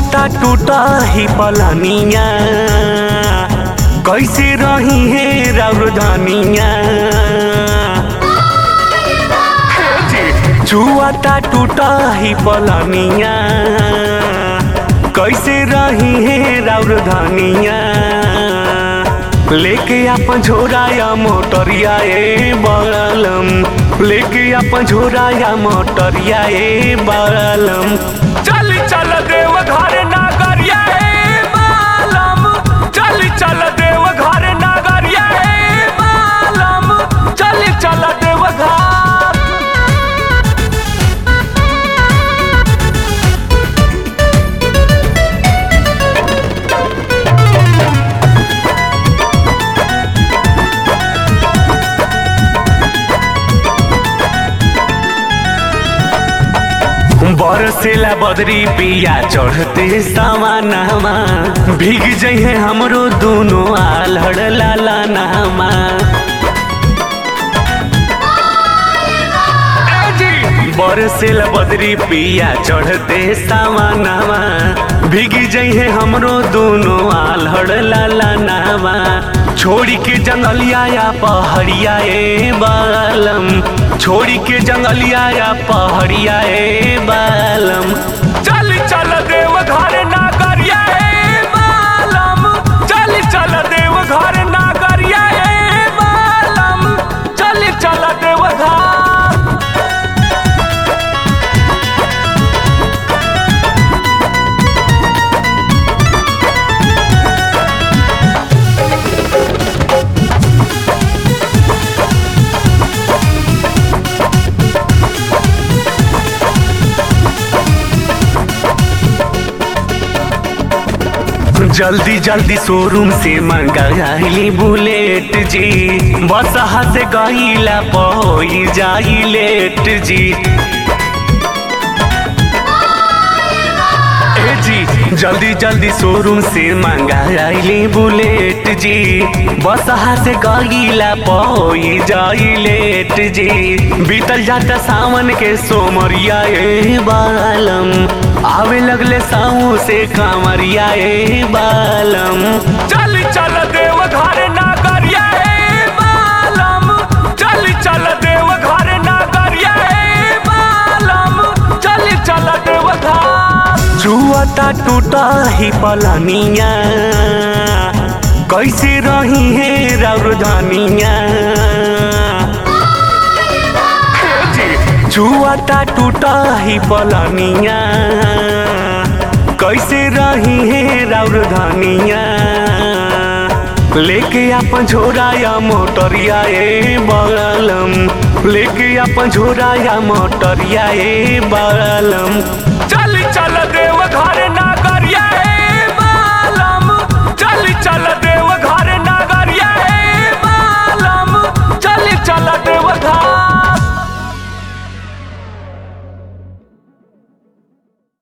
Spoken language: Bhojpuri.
छुआता टूटा ही पलानिया कैसे रही है राउधानिया छुआता टूटा ही पलानिया कैसे रही है राउधानिया लेके अपन झोराया मोटरिया ए बलम लेके अपन झोराया मोटरिया ए बलम चल चल देव घर नागरिया ए बालम चल चल देव घर नागरिया ए बालम चल चल देव घर बरसेला बदरी पिया चढ़ते सामानामा भीग जइहे हमरो दुनो आलड़ लाला नामा बरसेला बदरी पिया चढ़ते सामानामा भीग जइहे हमरो दुनो आलड़ लाला नामा छोड़ी के जंगलिया या पहड़िया ए बालम छोड़ी के जंगलिया या पहड़िया ए बालम चल चल देव घर नागरिया ए बालम चल चल देव घर नागरिया ए बालम चल चल देव घर जल्दी जल्दी शोरूम से मंगाइली बुलेट जी बस से गईला पई जाई लेट जी ए जी जल्दी जल्दी शोरूम से मंगाइली बुलेट जी बस से गईला पई जाई लेट जी बीतल जाता सावन के सोमरिया ए बालम आवे लगले साऊ से कामरिया ए बालम चल चल देव घर नागरिया ए बालम चल चल देव घर नागरिया ए बालम चल चल देव घर जुआता टूटा ही पलानिया कैसे रही है राउधानिया जुआता टूटा ही पलानिया कैसे रही है राउधानिया लेके अपन झोराया मोटरिया ए बलम लेके अपन झोराया मोटरिया ए बलम